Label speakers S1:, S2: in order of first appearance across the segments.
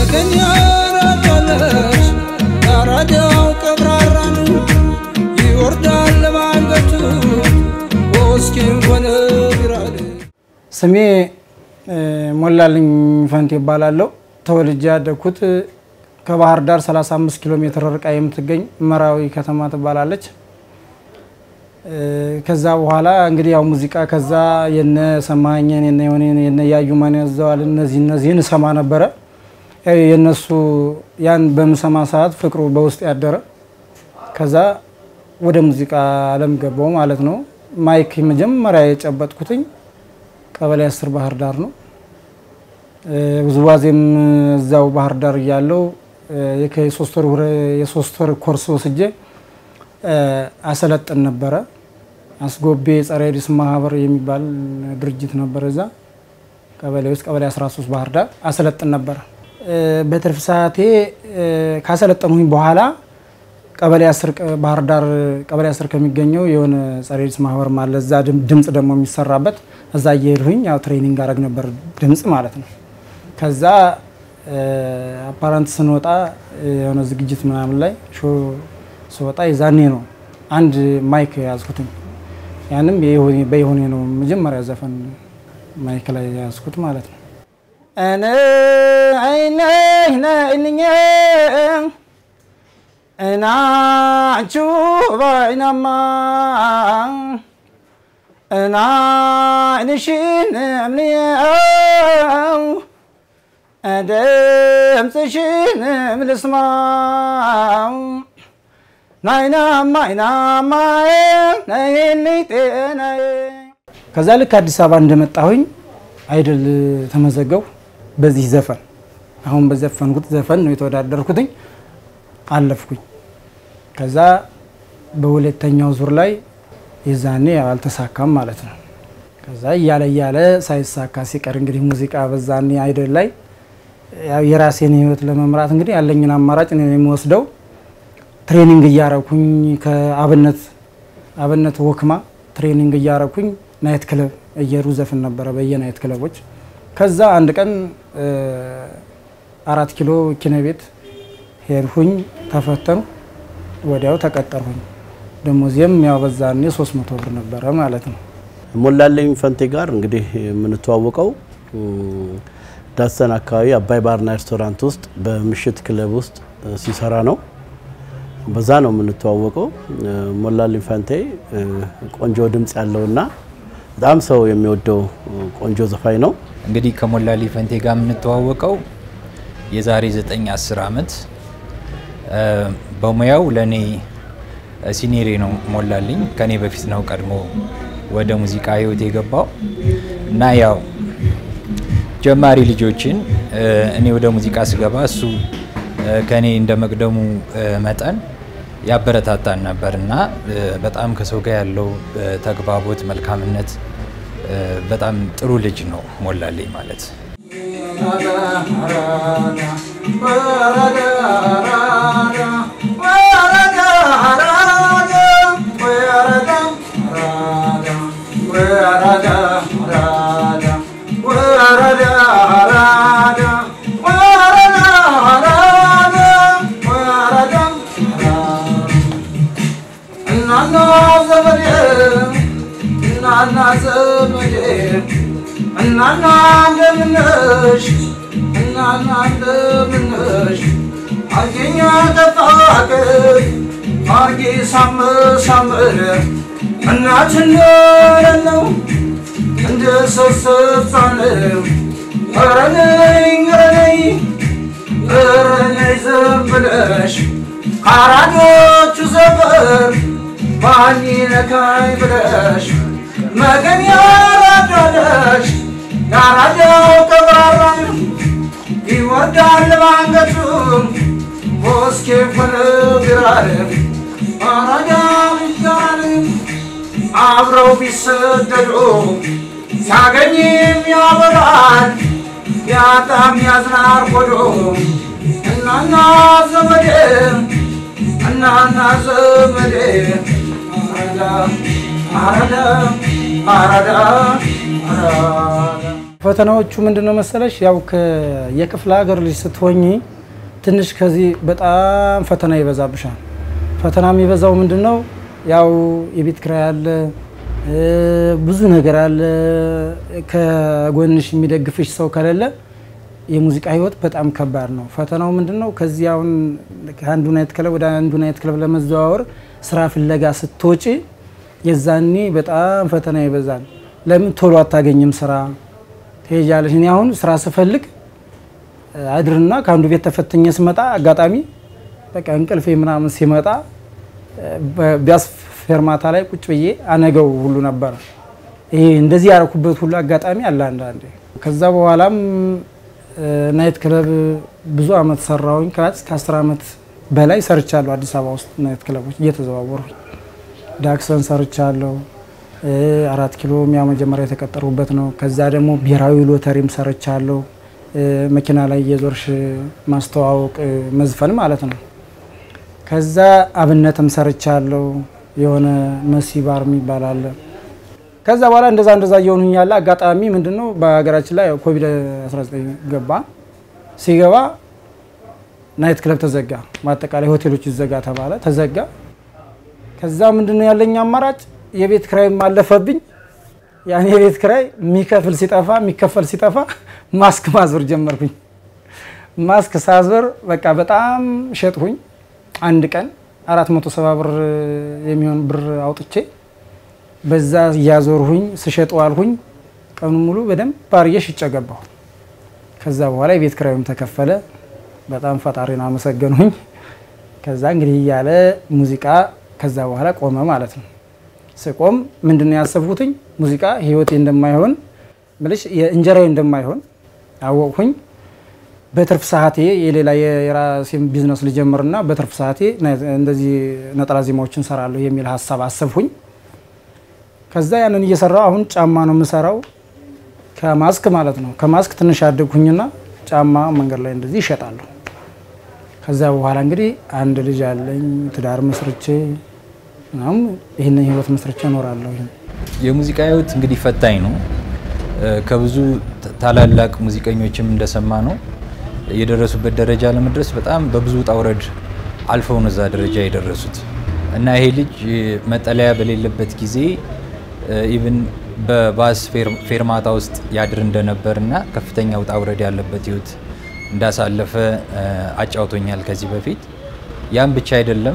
S1: መገኛ ራዳለች ያራዳው ቀብራራን ይወርዳል ባንገቱ ወስኪን ሆነ ቢራል
S2: ስሜ ሞላልኝ ፈንቴ ይባላለሁ። ተወልጄ ያደግኩት ከባህር ዳር 35 ኪሎ ሜትር ርቃ የምትገኝ መራዊ ከተማ ትባላለች። ከዛ በኋላ እንግዲህ ያው ሙዚቃ ከዛ የነ ሰማኸኝን የነ የሆኔን የነ ያዩ ማን ያዘዋል እነዚህ እነዚህን እሰማ ነበረ። ያው የነሱ ያን በምሰማ ሰዓት ፍቅሩ በውስጥ ያደረ ከዛ ወደ ሙዚቃ አለም ገባው ማለት ነው። ማይክ መጀመሪያ የጨበጥኩትኝ ቀበሌ አስር ባህር ዳር ነው። ውዝዋዜም እዛው ባህር ዳር እያለው የሶስት ወር ኮርስ ወስጄ አሰለጥን ነበረ። አስጎቤ ጸረ ኤድስ ማህበር የሚባል ድርጅት ነበር። እዛ ቀበሌ ውስጥ ቀበሌ 13 ባህር ዳር አሰለጥን ነበረ። በትርፍ ሰዓቴ ካሰለጠንሁኝ በኋላ ቀበሌ 10 ባህር ዳር ቀበሌ 10 ከሚገኘው የሆነ ጸረ ኤድስ ማህበር አለ። እዛ ድምፅ ደግሞ የሚሰራበት እዛ እየሄድሁኝ ያው ትሬኒንግ አደረግ ነበር ድምፅ ማለት ነው። ከዛ አፓራንት ስንወጣ የሆነ ዝግጅት ምናምን ላይ ሾ ስወጣ የዛኔ ነው አንድ ማይክ ያዝኩትኝ። ያንም በይሆኔ ነው መጀመሪያ ዘፈን ማይክ ላይ ያዝኩት ማለት ነው። እኔ አይነህ ነይንኝ እናቹ ባይናማ እና አይንሽን እምንየው ድምፅሽን ምልስማው ናይናማ አይናማ ነይልኝ ጤናዬ። ከዛ ልክ አዲስ አበባ እንደመጣሁኝ አይድል ተመዘገቡ። በዚህ ዘፈን አሁን በዘፈንኩት ዘፈን ነው የተወዳደርኩትኝ። አለፍኩኝ። ከዛ በሁለተኛው ዙር ላይ የዛኔ አልተሳካም ማለት ነው። ከዛ እያለ እያለ ሳይሳካ ሲቀር እንግዲህ ሙዚቃ በዛኔ አይደል ላይ ያው የራሴን ህይወት ለመምራት እንግዲህ ያለኝን አማራጭ ነው የሚወስደው። ትሬኒንግ እያረኩኝ ከአብነት አብነት ወክማ ትሬኒንግ እያረኩኝ ናይት ክለብ እየሩ ዘፍን ነበረ በየናይት ክለቦች። ከዛ አንድ ቀን አራት ኪሎ ኪነ ቤት ሄድሁኝ፣ ተፈተኑ፣ ወዲያው ተቀጠርሁኝ። ደሞዜም ያው በዛኔ 300 ብር ነበረ ማለት ነው።
S3: ሞላለኝ ፈንቴ ጋር እንግዲህ የምንተዋወቀው ዳሰን አካባቢ አባይ ባርና ሬስቶራንት ውስጥ በምሽት ክለብ ውስጥ ሲሰራ ነው። በዛ ነው የምንተዋወቀው። ሞላለኝ ፈንቴ ቆንጆ ድምፅ ያለውና በጣም ሰው የሚወደው ቆንጆ ዘፋኝ ነው።
S4: እንግዲህ ከሞላልኝ ፈንቴ ጋር የምንተዋወቀው የዛሬ 9 10 ዓመት በሙያው ለእኔ ሲኔሬ ነው ሞላልኝ። ከኔ በፊት ነው ቀድሞ ወደ ሙዚቃ ህይወት የገባው እና ያው ጀማሪ ልጆችን እኔ ወደ ሙዚቃ ስገባ እሱ ከኔ እንደ መቅደሙ መጠን ያበረታታን ነበር እና በጣም ከሰው ጋር ያለው ተግባቦት፣ መልካምነት በጣም ጥሩ ልጅ ነው ሞላልኝ ማለት።
S1: እናና ዘመዴ እናና ዘመዴ እናና እንደምነሽ እናና እንደምነሽ አርጌኛ ተፋቅ አርጌ ሳምሳምር እናትነት ነው እንደ ሰሰሳን ረነኝ ረነኝ ረነኝ ዘም ብለሽ ከአራዶቹ ዘበር ማን ነካኝ ብለሽ መገን ያራዳለሽ ያራዳው ቀብራራን ይወርዳል ባንገቱ ቦስኬ ሆነ ቢራል አራዳ ይጋል አብረው ቢሰደዱ ሲያገኝም ያበራል ቢያጣም ያዝናር ሆዶ እናና ዘመዴ እናና ዘመዴ አራዳ አራዳ አራዳ አራዳ
S2: ፈተናዎቹ ምንድን ነው መሰለሽ፣ ያው የክፍለ ሀገር ልጅ ስትሆኝ ትንሽ ከዚህ በጣም ፈተና ይበዛብሻል። ፈተና የሚበዛው ምንድን ነው? ያው የቤት ኪራይ አለ፣ ብዙ ነገር አለ። ከጎንሽ የሚደግፍሽ ሰው ከሌለ የሙዚቃ ህይወት በጣም ከባድ ነው። ፈተናው ምንድን ነው? ከዚህ አሁን ከአንዱ ናይት ክለብ ወደ አንዱ ናይት ክለብ ለመዘዋወር ስራ ፍለጋ ስትወጪ የዛኔ በጣም ፈተና ይበዛል። ለምን ቶሎ አታገኝም ስራ ትሄጃለሽ። እኔ አሁን ስራ ስፈልግ አድርና ከአንዱ ቤት ተፈትኜ ስመጣ አጋጣሚ በቃ እንቅልፌ ምናምን ሲመጣ ቢያስ ፌርማታ ላይ ቁጭ ብዬ አነገው ሁሉ ነበረ። ይሄ እንደዚህ ያደረኩበት ሁሉ አጋጣሚ አለ አንዳንዴ። ከዛ በኋላም ናይት ክለብ ብዙ አመት ሰራሁኝ። ከአስር አመት በላይ ሰርቻለሁ አዲስ አበባ ውስጥ ናይት ክለቦች እየተዘዋወሩኝ ዳክሰን ሰርቻለሁ። አራት ኪሎ ሚያ መጀመሪያ የተቀጠሩበት ነው። ከዛ ደግሞ ብሔራዊ ሎተሪም ሰርቻለሁ። መኪና ላይ የዞርሽ ማስተዋወቅ መዝፈን ማለት ነው። ከዛ አብነትም ሰርቻለሁ። የሆነ መሲ ባር የሚባል አለ። ከዛ በኋላ እንደዛ እንደዛ እየሆኑኝ ያለ አጋጣሚ ምንድን ነው በሀገራችን ላይ ኮቪድ 19 ገባ። ሲገባ ናይት ክለብ ተዘጋ። በአጠቃላይ ሆቴሎች ይዘጋ ተባለ፣ ተዘጋ። ከዛ ምንድን ነው ያለኝ አማራጭ የቤት ክራይም አለፈብኝ። ያን የቤት ክራይ የሚከፍል ሲጠፋ የሚከፈል ሲጠፋ ማስክ ማዞር ጀመርኩኝ። ማስክ ሳዞር በቃ በጣም ሸጥሁኝ። አንድ ቀን አራት መቶ ሰባ ብር የሚሆን ብር አውጥቼ በዛ እያዞርሁኝ ስሸጥ ዋልሁኝ። ቀኑ ሙሉ በደንብ ባርዬ ሽጬ ገባሁ። ከዛ በኋላ የቤት ክራዩም ተከፈለ። በጣም ፈጣሪን አመሰገንሁኝ። ከዛ እንግዲህ እያለ ሙዚቃ ከዛ በኋላ ቆመ ማለት ነው። ስቆም ምንድን ነው ያሰብኩትኝ ሙዚቃ ህይወቴ እንደማይሆን ብልሽ የእንጀራዬ እንደማይሆን አወቅሁኝ። በትርፍ ሰዓቴ የሌላ የራሴን ቢዝነስ ልጀምርና በትርፍ ሰዓቴ እንደዚህ ነጠላ ዜማዎችን ሰራለሁ የሚል ሀሳብ አሰብሁኝ። ከዛ ያንን እየሰራው አሁን ጫማ ነው የምሰራው ከማስክ ማለት ነው። ከማስክ ትንሽ ያደግሁኝና ጫማ መንገድ ላይ እንደዚህ ይሸጣለሁ። ከዛ በኋላ እንግዲህ አንድ ልጅ አለኝ ትዳር መስርቼ ምናምን ይህንን ህይወት መስርቼ እኖራለሁ።
S4: የሙዚቃ ህይወት እንግዲህ ፈታኝ ነው። ከብዙ ታላላቅ ሙዚቀኞችም እንደሰማ ነው የደረሱበት ደረጃ ለመድረስ በጣም በብዙ ውጣ ውረድ አልፈው ነው እዛ ደረጃ የደረሱት እና ይሄ ልጅ መጠለያ በሌለበት ጊዜ ኢቭን በባስ ፌርማታ ውስጥ ያድር እንደነበር እና ከፍተኛ ውጣ ውረድ ያለበት ህይወት እንዳሳለፈ አጫውቶኛል ከዚህ በፊት። ያም ብቻ አይደለም።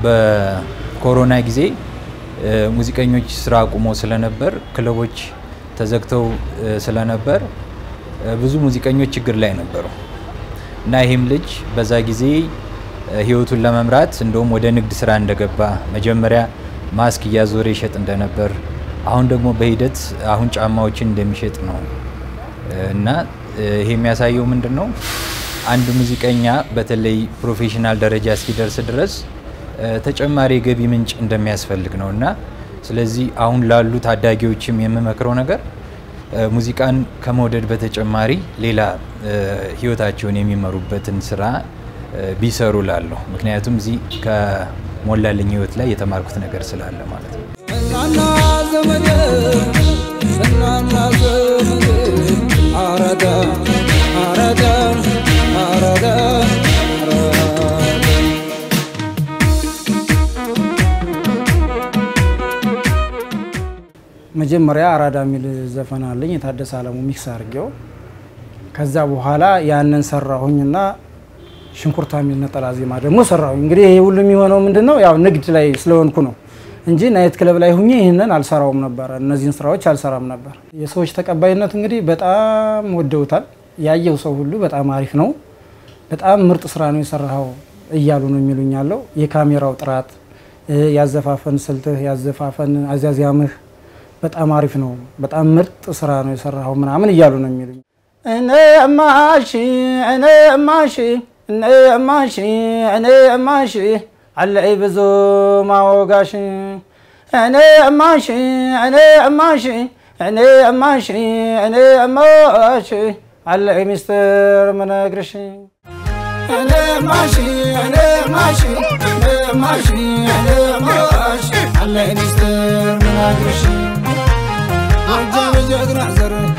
S4: በኮሮና ጊዜ ሙዚቀኞች ስራ አቁሞ ስለነበር ክለቦች ተዘግተው ስለነበር ብዙ ሙዚቀኞች ችግር ላይ ነበሩ እና ይህም ልጅ በዛ ጊዜ ህይወቱን ለመምራት እንደውም ወደ ንግድ ስራ እንደገባ መጀመሪያ ማስክ እያዞረ ይሸጥ እንደነበር አሁን ደግሞ በሂደት አሁን ጫማዎችን እንደሚሸጥ ነው እና ይሄ የሚያሳየው ምንድን ነው? አንድ ሙዚቀኛ በተለይ ፕሮፌሽናል ደረጃ እስኪደርስ ድረስ ተጨማሪ የገቢ ምንጭ እንደሚያስፈልግ ነው እና ስለዚህ አሁን ላሉ ታዳጊዎችም የምመክረው ነገር ሙዚቃን ከመውደድ በተጨማሪ ሌላ ህይወታቸውን የሚመሩበትን ስራ ቢሰሩ ላለሁ። ምክንያቱም እዚህ ከሞላልኝ ህይወት ላይ የተማርኩት ነገር ስላለ ማለት ነው።
S1: እናና ዘመዴ እናና ዘመዴ አረዳ አረዳ አረዳ
S2: መጀመሪያ አራዳ የሚል ዘፈን አለኝ የታደሰ አለሙ ሚክስ አድርጌው ከዛ በኋላ ያንን ሰራሁኝና ሽንኩርታ የሚል ነጠላ ዜማ ደግሞ ሰራሁኝ። እንግዲህ ይሄ ሁሉ የሚሆነው ምንድን ነው ያው ንግድ ላይ ስለሆንኩ ነው እንጂ ናይት ክለብ ላይ ሁኜ ይህንን አልሰራውም ነበረ። እነዚህን ስራዎች አልሰራም ነበር። የሰዎች ተቀባይነት እንግዲህ በጣም ወደውታል። ያየው ሰው ሁሉ በጣም አሪፍ ነው፣ በጣም ምርጥ ስራ ነው የሰራኸው እያሉ ነው የሚሉኝ ያለው የካሜራው ጥራት፣ ያዘፋፈን ስልትህ፣ ያዘፋፈን አዛዚያምህ በጣም አሪፍ ነው፣ በጣም ምርጥ ስራ ነው የሰራኸው ምናምን እያሉ ነው የሚሉኝ። እኔ እማሺ እኔ እማሺ እኔ እማሺ እኔ እማሺ አለይ ብዙ ማወጋሽ እኔ እማሺ እኔ እማሺ እኔ እማሺ እኔ እማሺ አለይ ሚስጥር ምነግርሽ እኔ እማሺ እኔ እማሺ እኔ እማሺ እኔ እማሺ አለይ ሚስጥር ምነግርሽ ጎጃም ጀግና ዘር ካለ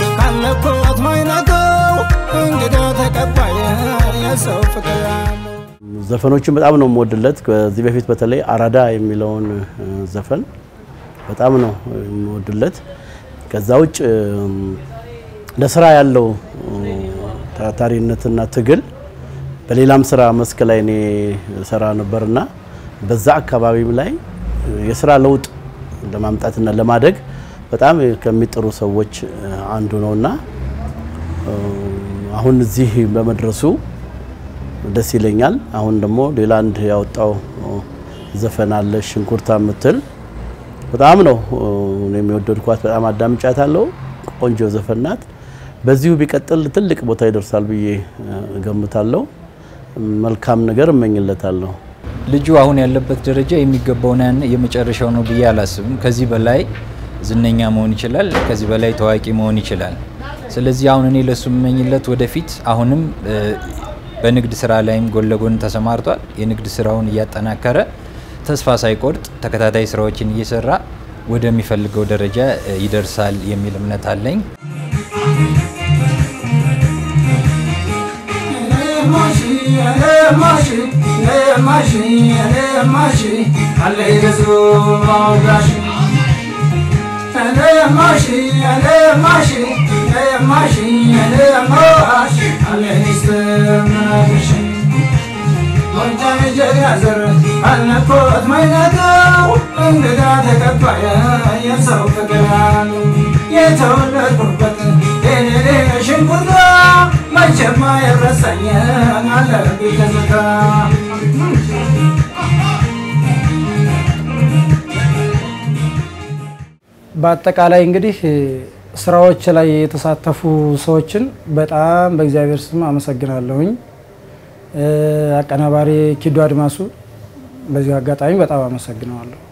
S1: አለኮት ማይነቀው እንግዳ ተቀባይ የሰው ፍቅር ያለው
S3: ዘፈኖችን በጣም ነው የምወድለት። ከዚህ በፊት በተለይ አራዳ የሚለውን እ፣ ዘፈን በጣም ነው የምወድለት። ከዛ ውጭ እም፣ ለስራ ያለው እ፣ ታታሪነትና ትግል በሌላም ስራ መስክ ላይ እኔ ሰራ ነበርና በዛ አካባቢም ላይ እ፣ የስራ ለውጥ ለማምጣትና ለማደግ በጣም ከሚጥሩ ሰዎች እ፣ አንዱ ነውና እ፣ አሁን እዚህ በመድረሱ ደስ ይለኛል። አሁን ደግሞ ሌላ አንድ ያወጣው ዘፈን አለ ሽንኩርታ የምትል በጣም ነው እኔ የሚወደድኳት፣ በጣም አዳምጫታለሁ። ቆንጆ ዘፈን ናት። በዚሁ ቢቀጥል ትልቅ ቦታ ይደርሳል ብዬ እገምታለሁ። መልካም ነገር እመኝለታለሁ።
S4: ልጁ አሁን ያለበት ደረጃ የሚገባውን ያን የመጨረሻው ነው ብዬ አላስብም። ከዚህ በላይ ዝነኛ መሆን ይችላል። ከዚህ በላይ ታዋቂ መሆን ይችላል። ስለዚህ አሁን እኔ ለሱ የምመኝለት ወደፊት አሁንም እ፣ በንግድ ስራ ላይም ጎን ለጎን ተሰማርቷል። የንግድ ስራውን እያጠናከረ ተስፋ ሳይቆርጥ ተከታታይ ስራዎችን እየሰራ ወደሚፈልገው ደረጃ እ፣ ይደርሳል የሚል እምነት አለኝ።
S1: አልነኮት ማይነገው እንግዳ ተቀባይ የሰው ፍቅር ያለው የተወለድኩበት ቴኔሌ ሽንኩርታ መቼም አይረሳኝ አለብኝ ትዝታ
S2: በአጠቃላይ እንግዲህ ስራዎች ላይ የተሳተፉ ሰዎችን በጣም በእግዚአብሔር ስም አመሰግናለሁኝ። አቀናባሪ ኪዱ አድማሱ በዚሁ አጋጣሚ በጣም አመሰግነዋለሁ።